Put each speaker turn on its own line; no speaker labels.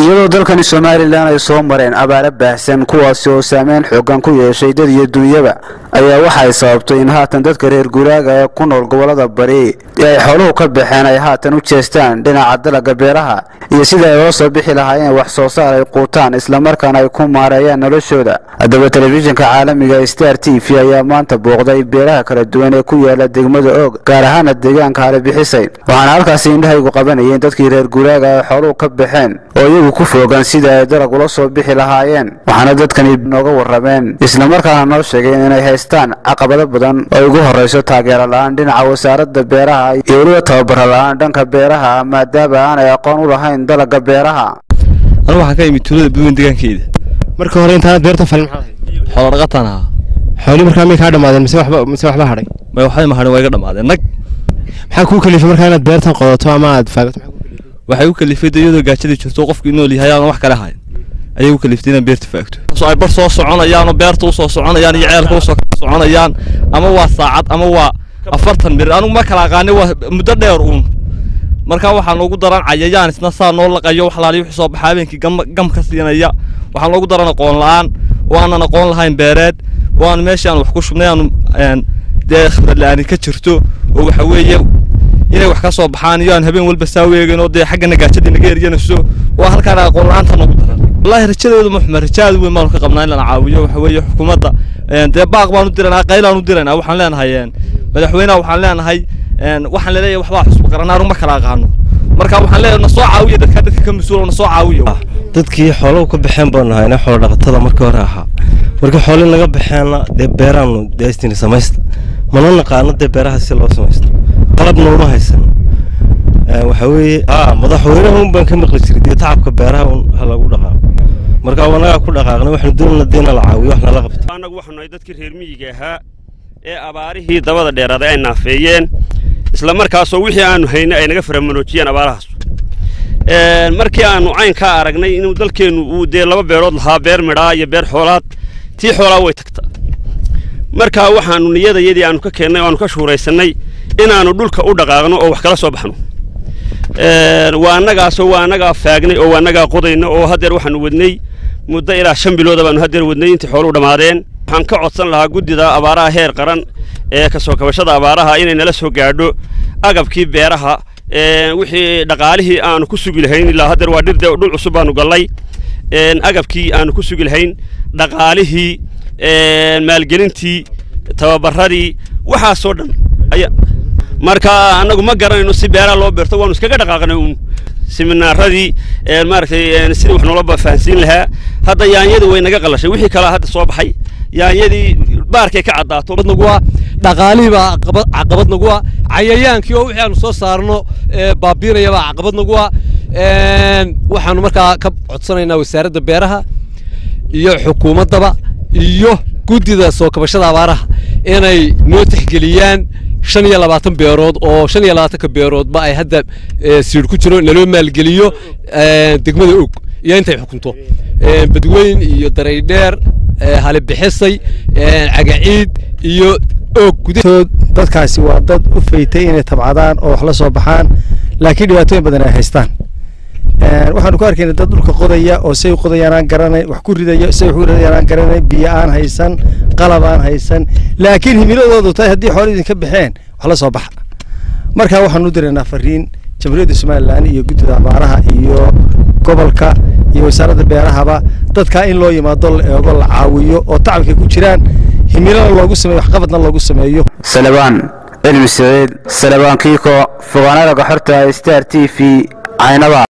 iyadoo dalkani somalilan ay soo mareen abaaro baahsan kuwaasi oo saameyn xoogan ku yeeshay dad iyo duunyaba ayaa waxay sababtay in haatan dadka reer guuraaga ee ku nool gobolada bari ee ay xooluhu ka baxeen ay haatan u jeestaan dhinaca dalaga beeraha iyo sida ay ola soo bixi lahaayeen wax soo saar ay quutaan islamarkaana ay ku maareeyaan noloshooda haddaba telefishinka caalamiga star t v ayaa maanta booqday beeraha kala duwan ee ku yaala degmada oog gaar ahaana deegaanka halibixisay waxaana halkaasi indhahaygu qabanayeen dadkii reer guuraaga ay xooluhu ka baxeen oo iyagu ku foogan sida ay dalag ula soo bixi lahaayeen waxaana dadkani nooga warrameen islamarkaana noo sheegeen inay haystaan caqabado badan oo ugu horrayso taageero la-aan dhinaca wasaaradda beeraha iyo weliba tababaro la-aan dhanka beeraha maadaama aanay aqoon u lahayn dalagga beeraha
anu waxaan ka imid tuulada buwen deegaankeeda
marka hore intaanad beerta falin maxaa
xoolo dhaqataan ahaa
xooli markaa may kaa dhamaadeen mise waxba mise waxba hadhay
may waxay mahadhin waa iga dhammaadeen nag
maxaa kuu kalifay markaa inaad beertan qodato ama aad faagato
waxay u kalifay de iyadoo gaajadii jirto qofkii nool yahay aan wax kale hayn ayay u kaliftay inaan beerta faagto ay bar soo soconayaan oo beerta usoo soconayaan iyo ceelka usoo soconayaan ama waa saacad ama waa afartan mir anigu ma kala aqaani waa muddo dheer uun markaa waxaa noogu daran cayayaan isna saa noo laqayo wax laaliyo wixii soo baxa habeenkii gam gam ka siinaya waxaa noogu daran aqoon la-aan waanan aqoon lahayn beereed waan meeshii aan wax ku shubnay aanu dee khibrad la-aani ka jirto oo waxa weeye inay wax ka soo baxaan iyo aan habeen walba saa weegin oo dee xaggana gaajadii naga eryanayso waa halkaan aqoon la-aanta noogu daran wallahi rajadeedu muxma raja aad weyn baanu ka qabnaa in lana caawiyo waxa weeye xukuumadda dee baaq baanu diraynaa qaylaan u diraynaa waxaan leenahay madaxweynaha waxaan leenahay waxaan laleeyahay waxbaa xusba qaranaa anu ma kala aqaano marka waxaan leeyahay na soo caawiya dadka dadka ka mas-uul na soo caawiya
dadkii xooluhu ka baxeen baanu hayna xoolo dhaqatada markii hore ahaa markii xoolii naga baxeenna dee beeraanu deestini samaysta mana naqaano dee beeraha si loo samaysto qalabna uma haysan waxa weeye a madaxweynaha un baan ka maqli jiray dee tacabka beeraha un ha lagu dhaqaaqo marka anagaa ku dhaqaaqnay waxnu doonana dee nala caawiyo wax nala qabto
annagu waxaanu nahay dadkii reer miyiga ahaa ee abaarihii dabada dheeraaday ay naafeeyeen isla markaasoo wixii aanu haynay ay naga faramanoojiyeen abaarahaas markii aanu caynkaa aragnay inuu dalkeennu uu dee laba beerood lahaa beer midhaa iyo beer xoolaad tii xoolaa way tagta markaa waxaanu niyadayadii aanu ka keennay oo aanu ka shuuraysannay inaannu dhulka u dhaqaaqno oo wax kala soo baxno waa annagaasoo waa annagaa faagnay oo waa annagaa qodayna oo haddeer waxaanu wadnay muddo ilaa shan bilooda baanu haddeer wadnay intii xooluhu dhammaadeen waxaan ka codsan lahaa guddida abaaraha heer qaran ee ka soo kabashada abaaraha inay nala soo gaadho agabkii beeraha wixii dhaqaalihii aanu ku sugi lahayn ilaa haddeer waa dhir dhul cusub baanu gallay agabkii aanu ku sugi lahayn dhaqaalihii maalgelintii tababaradii waxaasoo dhan aya marka annagu ma garanayno si beeraha loo beerto waanu iskaga dhaqaaqnay uun siminaaradii maaragtay sidii wax noola fahansiin lahaa hadda yaanyadii way naga qalashay wixii kalaa hadda soo baxay yaanyadii baarkay ka caddaato
naguwa dhaqaalihii baa caqabad naguwa cayayaankii oo wixii aanu soo saarno baabiinaya baa caqabad naguwa waxaanu markaa ka codsanaynaa wasaaradda beeraha iyo xukuumaddaba iyo guddida soo kabashada abaaraha inay noo tixgeliyaan shan iyo labaatan beerood oo shan iyo labaatanka beeroodba ay hadda siidh ku jiro naloo maalgeliyo degmada og iyo intay xukunto badweyn iyo daraydheer halibixisay cagaciid iyo og
gudahood dadkaasi waa dad u faytay inay tabcadaan oo wax la soo baxaan laakiin dhibaatooyin badan ay haystaan waxaanu ku arkayna dad dhulka qodaya oo say qodayaan aan garanay wax ku ridaya say wax ku ridayaan aan garanay biyo aan haysan qalab aan haysan laakiin himiladoodu tahay haddii xoolo idinka baxeen wax la soo baxa markaa waxaanu u diraynaa fariin jamhuuriyadda somalilan iyo guddida abaaraha iyo gobolka iyo wasaaradda beerahaba dadkaa in loo yimaado la eego la caawiyo oo tacabkay ku jiraan himilana loogu sameeyo waxqabadna loogu sameeyo
salabaan cilmi saciid salabaan kiiko fogaanada gaxorta star t v caynaba